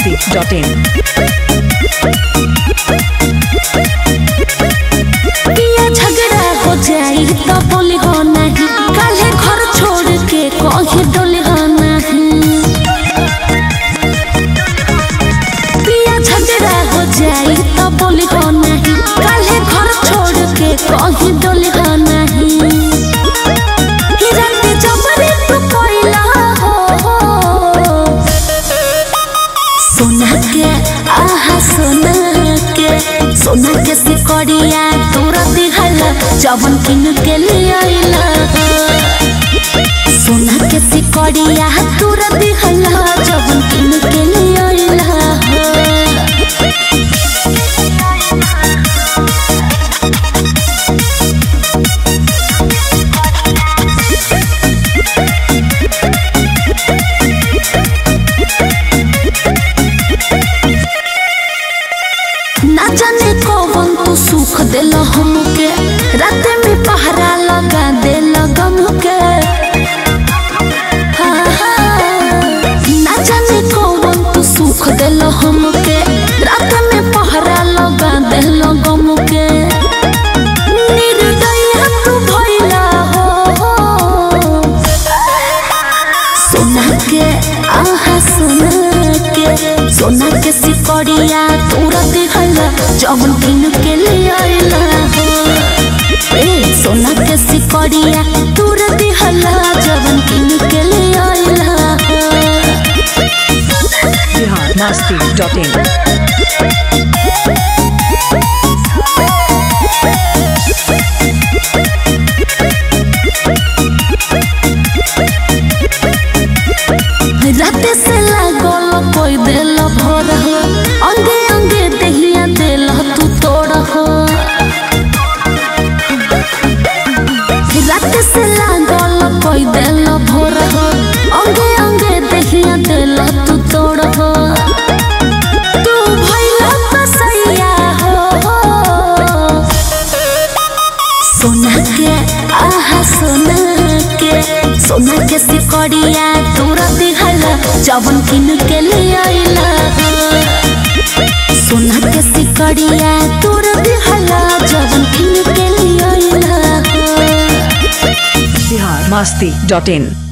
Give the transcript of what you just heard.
masti.in. पिया झगड़ा हो जाई तो बोली हो नहीं काले घर छोड़ के कहीं डोली हो नहीं पिया झगड़ा हो जाई तो बोली हो नहीं काले घर छोड़ के कहीं डोली हो नहीं हिरन के जबरे तू कोइला हो सोना के आहा सोना के सोना के सिकड़िया तोर दिहल जवन किन के लिए आइला सोना के सिकड़िया तोर दिहल जवन किन के लिए आइला ना जाने कौन तू सुख दिल हमके रात में पहरा लगा दिल गम के हाँ, हाँ। ना जाने कौन तू सुख दिल हमके रात में पहरा लगा दिल गम के निर्दय तू भइला हो सोना के आहा सोना के सोना के सिकड़िया तोरा दिहल जवन दिन के लिए आइला हो ए सोना के सिकड़िया तोरा दिहल जवन दिन के लिए आइला हो Bihar masti.in. रात से लागल कोई दिल भर हो अंगे अंगे दहिया दिल तू तोड़ हो रात से लागल कोई दिल भर हो अंगे अंगे दहिया दिल तू तोड़ हो तू भइला बसैया हो सोना के आहा सोना के सोना के सिकड़िया तोरा दिहल जवन किन के लिए आइला सोना के सिकड़िया तोरा दिहल जवन किन के लिए आइला Bihar masti.in.